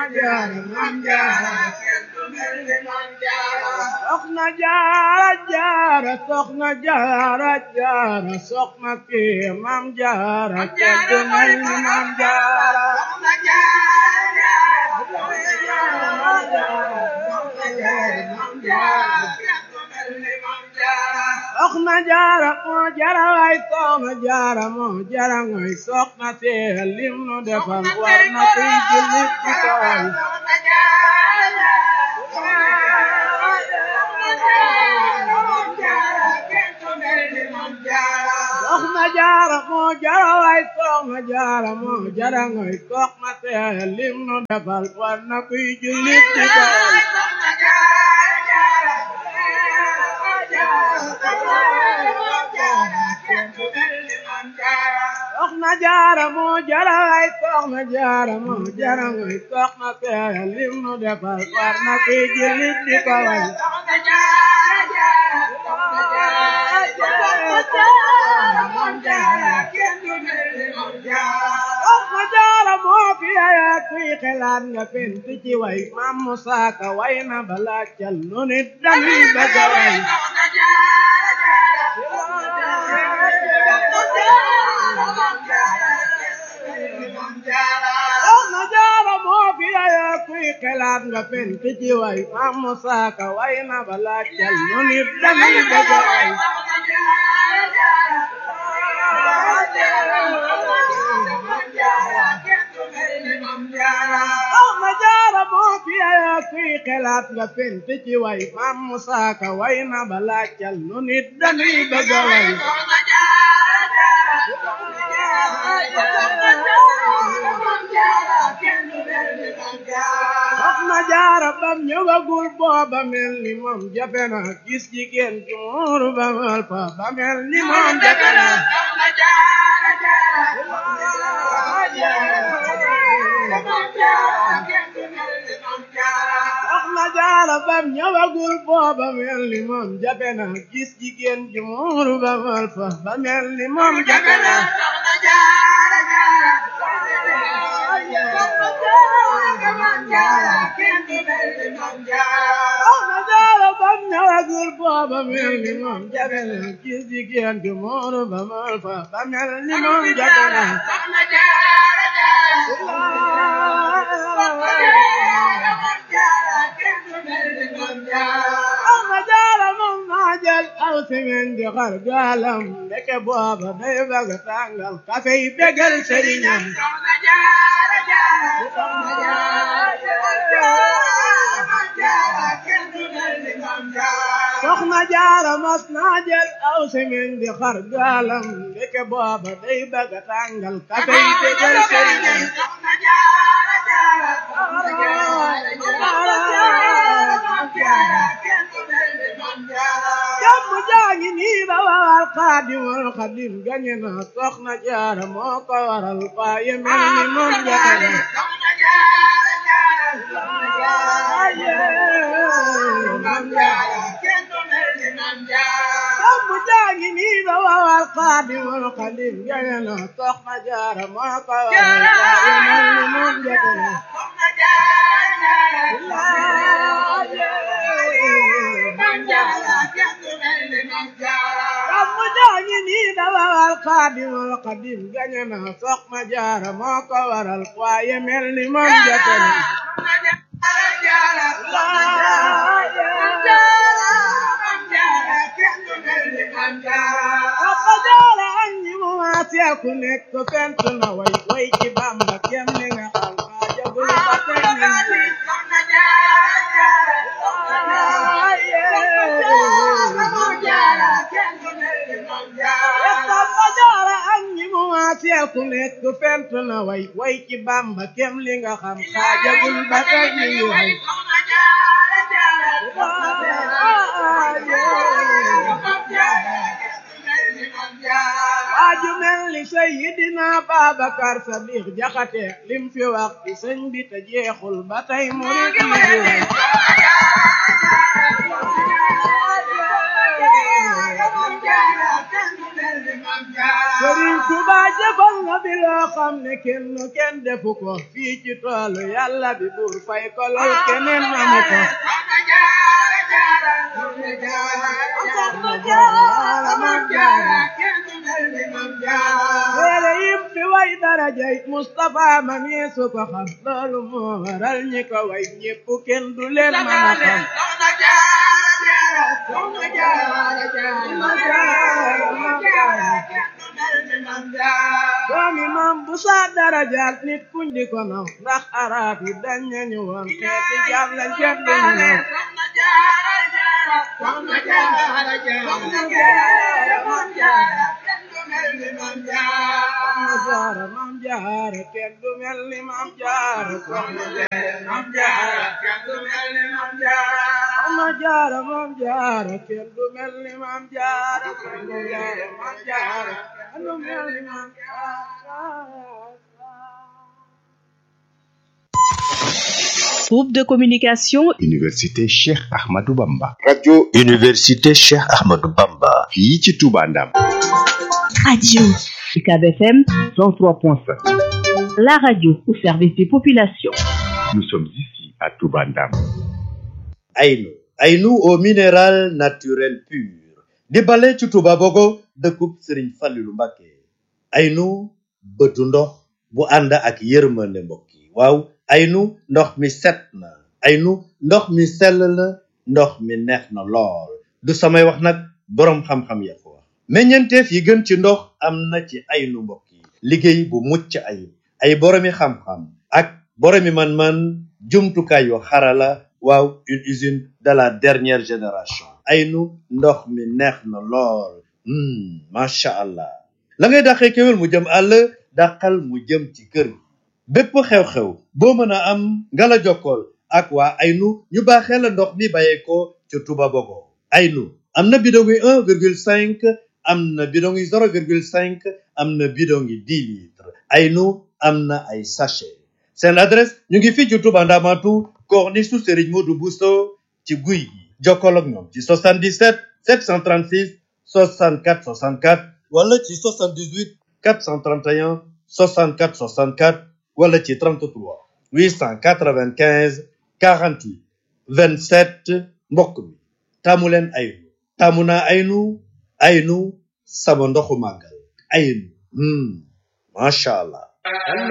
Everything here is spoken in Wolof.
jaara maam jaara soxna jaara jaara soxna jaara jaara soxna kii maam jaara kenn du mel ni maam jaara soxna jaara moo jara waay soxna jaara moo jara ngoy soxna see lim nu defal war na kuy jullit ci kawal soxna jaara moo jara waay soxna jaara moo jara ngoy soxna see lim nu defal war na kuy jullit ci kawal soxna jaara moo jara waay soxna jaara moo jara ngoy soxna see lim nu defal war na kuy jullit ci kawal soxna jaara moo fi ayaa kuy xelaat nga fent ci way maam Musaa Ka way na balaa cal nu nit dañuy bëgg a way soxna jaara moo fi ayaa kuy xelaat nga fent ci way maam Musaa Ka way na balaa cal nu nit dañuy bëgg a way soxna jaara moo fi ayaa kuy xelaat nga fent ci way maam Musaa Ka way na balaa cal nu nit dañuy bëgg a way soxna jaara bam ñëwagul booba mel ni moom jafe na gis jigéen ju muuru ba mal fa ba mel ni moom jafe na soxna jaara bam ñëwagul booba mel ni moom jafe na gis jigéen ju muuru ba mal fa ba mel ni moom jafe na soxna jaara bam ñëwagul booba mel ni moom jafe na gis jigéen ju muuru ba mal fa ba mel ni moom jafe na soxna jaara moom naa jël aw simen di xar gaalam ndeke booba day bëgg tàngal kafe yi bégal sëriñam soxna jaara mas naa jël aw simen di xar gaalam ndeke booba day bëgg tàngal kafe yi bégal sëriñam jàmm jaa ngi nii ba waral xaadimul xadim gañe na soxna jaara moo ko waral waaye mel ni moom jafe na jàmm jaa ngi nii ba waral xaadimul xadim gañe na soxna jaara moo ko waral waaye mel ni moom jafe na jàmm jaa ngi nii ba waral xaadimul xadim gañe na soxna jaara moo ko waral waaye mel ni moom jafe na Papa Jaara ak ñi mu maaseel ku nekk fent na way way ci Bamba kem li nga xam xaajagul ba tey ñu ngi. Papa Jaara ak ñi mu maaseel ku nekk fent na way way ci Bamba kem li nga xam xaajagul ba tey ñu ngi way. waaju mel ni Seydina Babacar Sadiq Jaxate lim fi wax ci sëñ bi te jeexul ba tey murid yi di way Sëriñ Tuba jëfal na bi loo xam ne kenn kenn defu ko fii ci toolu yàlla bi buur fay ko lool keneen amu ko téere yim fi way darajay Mustafa ma yeesu ko xam loolu moo waral ñi ko way ñépp kenn du leen mën a xam doomi maam bu saa darajaal nit kuñ di ko naw ndax arab yi dañ nañu woon xeeti jaam lañ kenn duñu naw Soxna Jaara maam Jaara kenn du mel ni maam Jaara Soxna Jaara maam Jaara kenn du mel ni maam Jaara Soxna Jaara maam Jaara kenn du mel ni maam Jaara Soxna Jaara maam Jaara kenn du mel ni maam Jaara Groupe de communication Université Cheikh Ahmadou Bamba. radio université Cheikh Ahmadou Bamba fii ci Touba Ndam. Radio UCAB FM 103.5. la radio au service des populations. Nous sommes ici à Touba Ndam. Aynu Aynu au minéral naturel pur di bale ci Touba Bogo dëkkub Sëriñ Fallilu Mbàkke Aynu bëtu ndox bu ànd ak yërmande mbokk yi waaw Aynu ndox mi set na Aynu ndox mi sell na ndox mi neex na lool du samay wax nag boroom xam-xam ya ko wax meññeenteef yi gën ci ndox am na ci Aynu mbokk yi liggéey bu mucc ayib ay boroomi xam-xam ak boroomi man-man jumtukaay yu xarala waaw une usine de la dernière génération Aynu ndox mi neex na lool hmm macha allah la ngay dàqee kéwél mu jëm àll dàqal mu jëm ci kër gi bépp xew-xew boo mën a am nga la jokkool ak waa Aynu ñu baaxee la ndox mi bàyyeekoo ca Touba Bogo Aynu am na bidon yi un virgule cinq am na bidon yi zéro virgule cinq am na bidon yi dix litres Aynu am na ay sachet seen adresse ñu ngi fii ci Touba Ndamatu corniche su Serigne Modou Bousso ci guy gi jokkoo ak ñoom ci 77 736 64 64 wala ci 78 431 64 64 wala ci 33 895 48 27 mbokk mi taamu leen Aynu taamu naa Aynu Aynu sama ndoxu màggal Aynu hmm macha allah